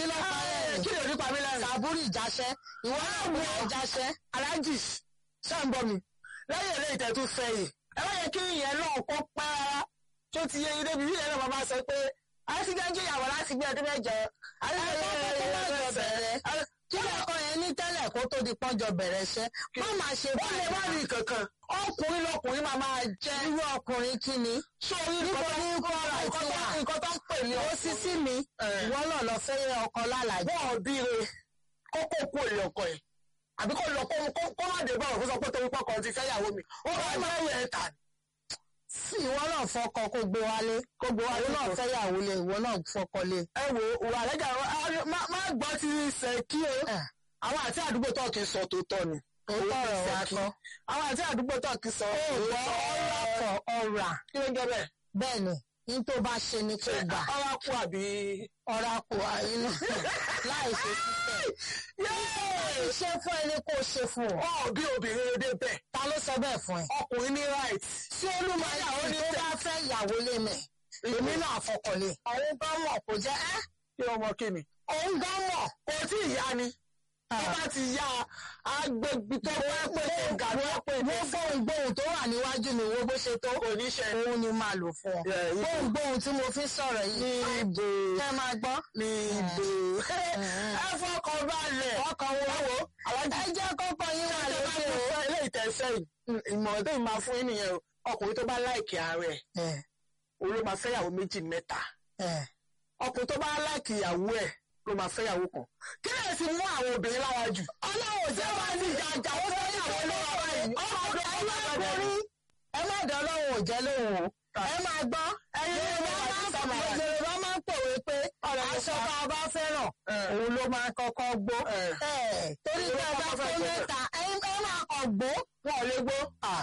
ló pa ẹ̀ kí ló ní pa mí lẹ́rìn. sàbúrì ìjáṣẹ́ ìwọ náà mú ìjáṣẹ́. alájì ṣàǹbọ̀ mi lẹ́yìn eré ìtẹ̀tù fẹ̀yìn ẹ má yẹ kí ìyẹn náà kó pẹ́ rárá tó ti yẹ ilé bíbí yẹn náà máa sọ pé àtijọ́jú ìyàwó láti gbé ọdún mẹ́jọ. kí lọkọ yẹn ní tẹ́lẹ̀ kó tó di pọ́njọ bẹ̀rẹ̀ iṣẹ́ má máa ṣe ó lè má rí kankan ọkùnrin lọkùnrin máa máa jẹ́ irú ọkùnrin kí ni. sórí níbo ní kọ́ra ìtì wà nǹkan tó ń pè ní ó sì sí mi Eh. ìwọ náà lọ fẹ́ yẹ ọkọ lálàjì. wọ́n bí re kókó kú èlé ọkọ ẹ̀ àbí kó lọ kó kó kó má dé báwọn kó sọ pé torí pọ́kàn ti fẹ́ yàwó mi ó bá máa yẹ ẹ̀ tà ní. sí ìwọ náà fọkọ kó gbé wálé kó gbé wálé náà fẹ́ yàwó lé ìwọ náà fọkọ lé. ẹ wo wà lẹ́jà má gbọ́ ti ṣe kí o Eh. àwọn àti àdúgbò tó kì í sọ tó tọ́ ni. Òótọ́ ọ̀rọ̀ wa kọ́. àwọn àti àdúgbò tó kì í sọ ọ̀rọ̀ ọ̀rà kọ̀ ọ̀rà kí ló ń jẹ́ bẹ́ẹ̀. bẹ́ẹ̀ ni ní tó bá ṣe ni kò gbà ọ̀rọ̀ kú àbí. ọ̀rà kò àìnú láì ṣe sísẹ̀. ṣé fún ẹni kó ṣe fún ọ. ọ̀ bí obìnrin èdè bẹ́ẹ̀ ta ló sọ bẹ́ẹ̀ fún ẹ. ọkùnrin ní right. tí olúmọ̀yàwó ni tó bá fẹ́ ìyàwó lé mẹ́ èmi náà fọkànlé. òun gan mọ̀ kò jẹ́ ẹ́ kí ọmọ kí ni. òun gan mọ̀. kò tí ì yá ni. tó bá ti yá agbègbè tó bá pè é gàdú pè é wọ́n gbóhùn gbóhùn tó wà níwájú mi wo bó ṣe tó. kò ní ṣe. òun ni máa lò fún ọ. Yeah, ibo. gbóhùn gbóhùn tí mo fi sọ̀rọ̀ yìí. níbo kẹ́ máa gbọ́. níbo ẹ fọkàn balẹ̀. ọkàn wo wo. ẹ jẹ́ kọ́kọ́ yín wà lókè o. ilé ìtẹ̀sẹ̀ yìí ìmọ̀ràn tó máa fún yín nìyẹn o ọkùnrin tó bá láìkì ààrẹ ẹ òun ló máa fẹ́yàwó méjì mẹ́ta ẹ ọkùnrin tó bá láìkì ìyàwó ẹ̀ ló máa fẹ́yàwó kan kí lè fi mú àwọn obìnrin lára jù. ọlọ́run jẹ́ wá ní jàjà ó fẹ́yàwó lọ́wọ́ báyìí. ọmọ ọdún ọlọ́kùnrin ẹ má dán lọ́wọ́ ò jẹ́ lóhùn o ẹ máa gbọ́ Yorùbá máa ń pòwe pé aṣọ tá a bá fẹ́ràn òun ló máa kọ́kọ́ gbó torí pé ọba tó mẹ́ta ẹ máa kọ̀ gbó wọn ò lè gbó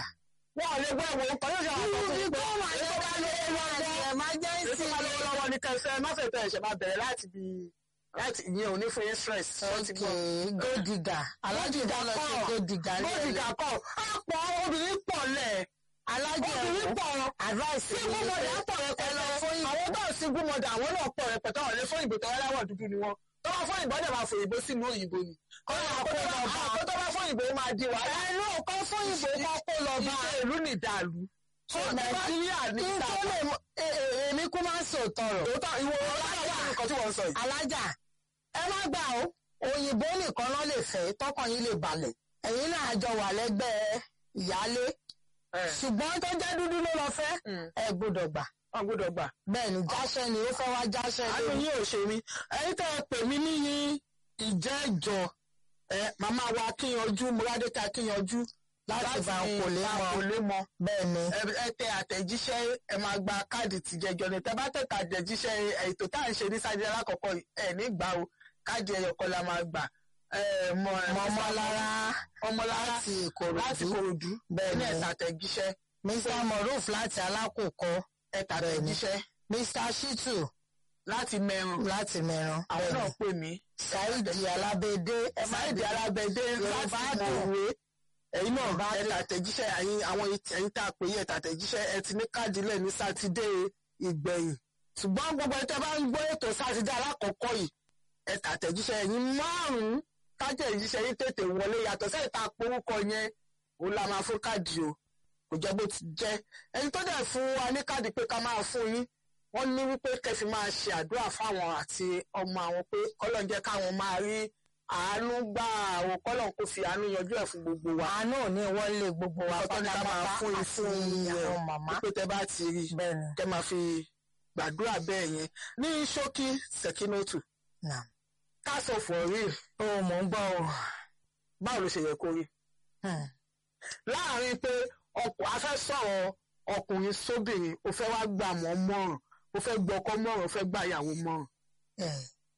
wọn ò lè gbó ẹ̀wọ̀n nǹkan yóò ṣe àwọn irú bí ọkùnrin kó wà ní ọba lórí wọn ní emergency èso máa lọ́wọ́ lọ́wọ́ ní kẹsẹ̀ má fẹ́ tẹ̀ ẹ̀ṣẹ̀ máa bẹ̀rẹ̀ láti bí láti ìyẹn ò ní fún yín stress. wọ́n ti gbọ́. okay gòdìgà alájìdá lọ sí gòdìgà ní Bódìgà kọ̀ àpọ̀ obìnrin pọ̀ lẹ̀. alájì obìnrin ẹ̀kọ́ pọ̀ advice sí gúnmọ̀dà pọ̀ rẹpẹtẹ. àwọn tó sí gúnmọ̀dà àwọn náà pọ̀ rẹpẹtẹ àwọn lè fún ìbò tó aláwọ̀ dúdú ni wọn. tó bá fún ìbò dẹ̀ máa fò ìbò sínú òyìnbó ni. kọ́lá kó tó bá fún ìbò máa di wàhálà. ẹnu ọkọ fún ìbò kan kó lọ bá ìṣe ìlú nìdàlú. nàìjíríà ní kí n tó lè mọ e- e- èmi kú máa ń sòótọ́ rọ̀ òótọ́ ìwọ ọlọ́wọ́ nǹkan tí wọ́n sọ yìí. alájà ẹ má gbà ó òyìnbó nìkan náà lè fẹ́ tọkàn yín lè balẹ̀ ẹ̀yin náà jọ wà lẹ́gbẹ́ ìyálé ṣùgbọ́n tó jẹ́ dúdú ló lọ fẹ́ ẹ gbọ́dọ̀ gbà wọ́n gbọ́dọ̀ gbà. bẹ́ẹ̀ ni jáṣẹ́ ni ó fẹ́ wá jáṣẹ́ àánú lórí. yín ò ṣe mí ẹ̀yin tẹ́ ẹ pè mí níyìn ìjẹ́jọ ẹ màmá wa kíyanjú múradéka kíyanjú Láti bá ń kò lé mọ́. kò lé mọ́ bẹ́ẹ̀ ni ẹ ẹ tẹ àtẹ̀jíṣẹ́ ẹ máa gba káàdì tìjẹjọ ni tẹ bá tẹ àtẹ̀jíṣẹ́ ètò tá à ń ṣe ní sáájú alákọ̀ọ́kọ́ ẹ nígbà o káàdì ẹyọkọ la máa gbà ẹ mọ ẹ mọ́mọ́lára ọmọlára láti Ìkòròdú. láti Ìkòròdú Bẹ́ẹ̀ ní ni. ẹ̀ta àtẹ̀jíṣẹ́ mr moruf láti alákòókò ẹ̀ta Bẹ́ẹ̀ ni. àtẹ̀jíṣẹ́ mr shitu láti mẹ́rùn láti mẹ́ran àwọn bẹ́ẹ̀ náà ni pè mí saidi alábẹ́dẹ́ ẹ má sáìdì dé alábẹ́dẹ́ Yorùbá láti dùn. mọ̀wé ẹ̀yin náà Yorùbá ẹ̀ta àtẹ̀jíṣẹ́ ẹ̀yin àwọn ẹ̀yin tá a pè yí ẹ̀ta àtẹ̀jíṣẹ́ ẹ ti ní káàdì lẹ̀ ní sátidé ìgbẹ̀yìn ṣùgbọ́n gbogbo ẹ̀ tẹ́ bá ń gbọ́ ètò sátidé alákọ̀ọ́kọ́ yìí ẹ̀ta àtẹ̀jíṣẹ́ ẹ̀yin márùn-ún káàdì ẹ̀jíṣẹ́ yín tètè wọlé yàtọ̀ sẹ́yìn tá a porúkọ yẹn òun la máa fún káàdì o kò jẹ́ bó ti jẹ́ ẹni tó dẹ̀ fún wa ní káàdì pé ká máa fún yín wọ́n ní wípé kẹfì máa ṣe àdúrà fáwọn àti ọmọ àwọn pé kọ́lọ́n jẹ́ káwọn máa rí àánú gbà àwọn kọ́lọ́n kò fi àánú yanjú ẹ̀ fún gbogbo wa. àánú ò ní wọlé gbogbo wa ọ̀tọ̀ ní ká máa pátápátá fún yín àti fún yín àwọn màmá pé tẹ bá ti rí bẹ́ẹ̀ ni kẹ máa fi gbàdúrà bẹ́ẹ̀ yẹn ní ṣókí sẹ̀kínótù nà ká sọ for real ó mò ń gbọ́ o báwo ló ṣe yẹ kó rí Hmm. láàrin pé ọkọ̀ afẹ́ sọ̀rọ̀ ọkùnrin sóbìnrin ó fẹ́ wá gbà mọ́ mọ́ràn ó fẹ́ gbọ́kọ mọ́ràn ó fẹ́ gbà ìyàwó mọ́ràn. Eh.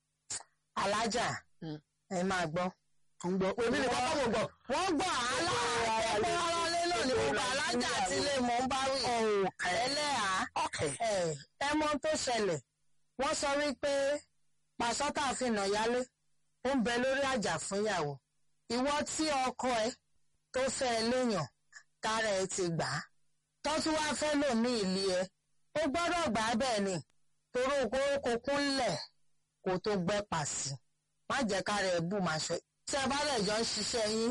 alájà Hmm. ẹ máa gbọ́. ń gbọ́ èmi nìkan kọ́ mọ̀ gbọ́. wọ́n gbọ́ àálà ẹgbẹ́ ọlọ́lé náà ni gbogbo alájà àti ilé mọ̀ ń bá wí. ẹlẹ́à ẹ ẹ mọ̀ tó ṣẹlẹ̀ wọ́n sọ wípé pàṣọ tá a fi nà yálé ó ń bẹ lórí àjà fún ìyàwó ìwọ tí ọkọ ẹ tó fẹ́ ẹ léèyàn tára ẹ ti gbà á tó tún wá fẹ́ lòmí ìlí ẹ ó gbọ́dọ̀ gbà á bẹ́ẹ̀ ni torí okòókò kúnlẹ̀ kó tó gbẹ́pà sí má jẹ́ ká rẹ̀ bù máa ṣe tí ẹ bá lè jọ ń ṣiṣẹ́ yín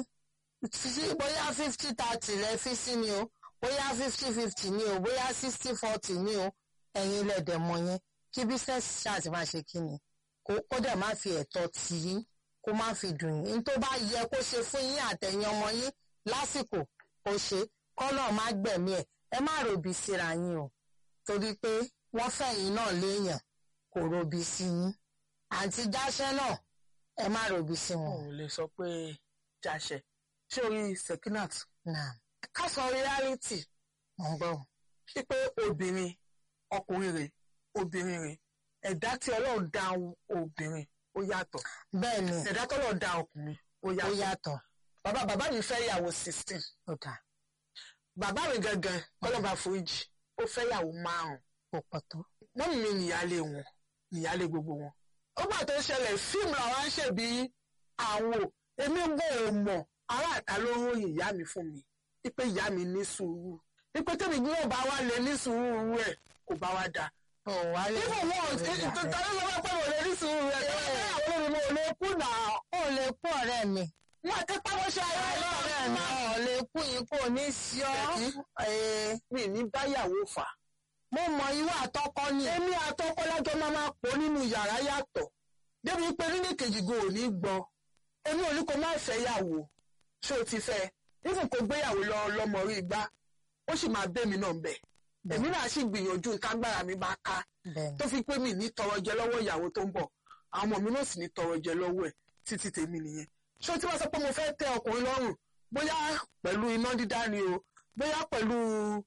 bóyá fifty thirty rẹ fi sí ni o bóyá fifty fifty ni o bóyá sixty forty ni o ẹ̀yin lẹ̀dẹ̀ mọ̀ yẹn kí business ṣáàtì máa ṣe kí ni kó dẹ̀ má fi ẹ̀tọ́ tì í kó má fi dùn yín tó bá yẹ kó ṣe fún yín àtẹ̀yìn ọmọ yín lásìkò ó ṣe kọ́nà má gbẹ̀mí ẹ̀ ẹ má ròbí síra yín o torí pé wọ́n fẹ̀yìn náà léèyàn kò ròbí sí yín àǹtí jáṣẹ́ náà ẹ má ròbí sí wọn. ò lè sọ pé jáṣẹ ṣé orí Sekinat náà ká sọ reality mo ń gbọ́. sí pé obìnrin ọkùnrin rẹ̀ obìnrin rẹ̀ ẹ̀dá tí Ọlọ́run dá obìnrin ó yàtọ̀ bẹ́ẹ̀ ni ẹ̀dá tí Ọlọ́run dá ọkùnrin ó ó yàtọ̀ yàtọ̀ bàbá bàbá mi fẹ́ ìyàwó sixteen ó dà bàbá mi gangan kọ́lọ́ba foríjì ó fẹ́ ìyàwó márùn-ún kò pọ̀ tó. mọ́mí mi nìyálé wọn nìyálé gbogbo wọn. ó gbà tó ṣẹlẹ̀ fíìmù làwọn ń ṣèbí àwò èmi ń bò ó mọ̀ aráàta ló ròyìn ìyá mi fún mi wípé ìyá mi ní sùúrù wípé tẹ́mi gbé ọba wa lè ní sùúrù rẹ̀ kò bá wa dà. ò wálé nígbà wọn ò tí tọ́lá lọ́wọ́ pé mo lè ní sùúrù rẹ̀ tọ́lá pé àwọn olórí mo lè kú nà ó lè kú ọ̀rẹ́ mi. wọn àti pàwọ́ ṣe ayé ọ̀rẹ́ mi ò lè kú yín kò ní sí ọ́. Ṣèkí. Ee, mi ní báyàwó fà. mo mọ irú àtọkọ ni. èmi àtọkọlájọ máa máa pọ̀ nínú yàrá yàtọ̀ débi pé nínú kejì go ò ní gbọ́ èmi ò ní kó má fẹ́ yàwó ṣé o ti fẹ́ nífun kó gbéyàwó lọ lọ́mọ rí gbá ó sì máa bẹ́mi náà bẹ̀ èmi náà sì gbìyànjú tágbára mi bá ká bẹ́ẹ̀ni tó fi pé mi ní tọrọ jẹ lọ́wọ́ ìyàwó tó ń bọ̀ àwọn ọmọ mi náà sì ní tọrọ jẹ lọ́wọ́ ẹ̀ títí tèmi nìyẹn ṣé o ti wá sọ pé mo fẹ́ tẹ ọkùnrin lọ́rùn bóyá pẹ̀lú iná dídá ni o bóyá pẹ̀lú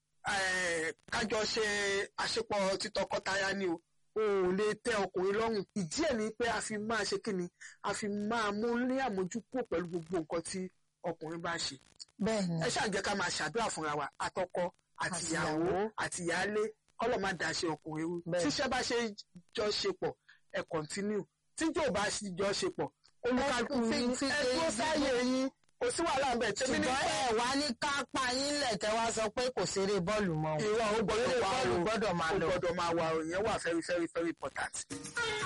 eh, kájọ ṣe àṣepọ̀ títọkọtaya ni o o ò lè tẹ ọkùnrin lọ́rùn ìdí ẹ̀ ni pé a fi máa ṣe kí ni a fi máa mú ní àmójúkúrò pẹ̀lú gbogbo nǹkan tí ọkùnrin bá ṣe bẹ́ẹ̀ni ẹ ṣáà jẹ́ ká máa ṣàdúrà fúnra wa àtọkọ àti Àti ìyàwó ìyàwó. àti ìyáálé kọ́lọ̀ má dá ṣe ọkùnrin rú Bẹ́ẹ̀. tíṣẹ́ bá ṣe jọ ṣe pọ̀ ẹ kọ̀ntínú tíjọ́ ò bá ṣe jọ ṣe pọ̀ olùkàlùkù Fi- yín fi- ẹ dúró sáyé yín kò sí wàhálà ń bẹ̀ tẹ́mi ní ṣùgbọ́n ẹ wá ní ká pa yín lẹ̀ kẹ́ wá sọ pé kò ṣeré bọ́ọ̀lù mọ́ o. ìwà ó gbọ́dọ̀ Eré wà bọ́ọ̀lù o gbọ́dọ̀ máa ó lọ. gbọ́dọ̀ máa wà o ìyẹn wà very very very important.